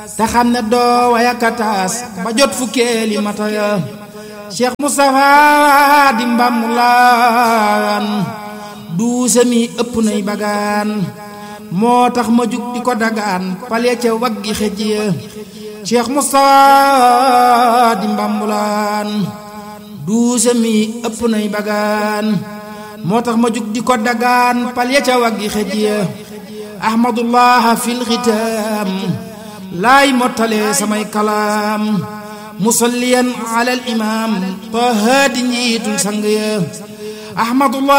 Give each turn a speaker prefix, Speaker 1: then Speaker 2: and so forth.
Speaker 1: te xam ne doo wayakataas ba jot fukkeeli mata ya Cheikh Moustapha di mbàmmulaan duuse mi ëpp nay bagaan moo tax ma jug di ko dagaan pale ca waggi xëj ya Cheikh Moustapha di mbàmmulaan duuse mi ëpp nay bagaan moo tax ma jug di ko dagaan pale ca waggi xëj ya ahmadullah fil xitaam laay mottale samay kalaam musalliyan ala al imam taha di njiitul sang ya ahmadullah